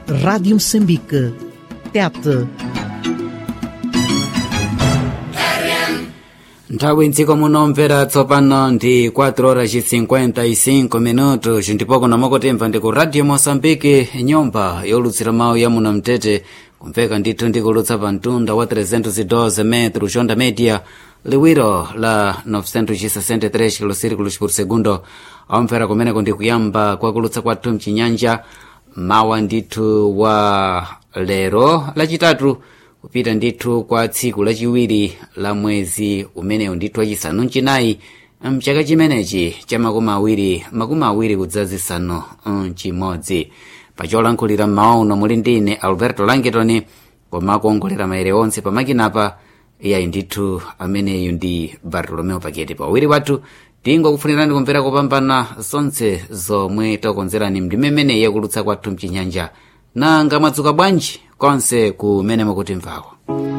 Rádio Moçambique. Tete. nthawi mdziko munomvera tsopano ndi 4 horas 55 minutos ndipo kuno mukutimva ndi ku radio moçambique nyumba yolutsira mawu ya muno mtete kumveka ndithu ndikulutsa pa mtunda wa 312 metro onda media liwiro la 963 kilosirikulos por segundo amvera kumeneko ndi kuyamba kwakulutsa kwathu mchinyanja mawa ndithu wa lero lachitatu kupita ndithu kwa tsiku lachiwiri la mwezi umenewu ndithu wachisanu mchinayi mchaka chimenechi cha makumi awiri makumi awiri kudzazisanu mchimodzi pacholankhulira mmawa uno muli ndine alberto langitoni koma kuongolera maere onse pamakinapa iyayi ndithu ameneyu ndi bartolomeo paketi pawiri wathu tingokufunirani kumvera kupambana zonse zomwe takonzerani mndimemene yakulutsa kwathu mchinyanja nanga mwadzuka bwanji konse kumene mukutimvawo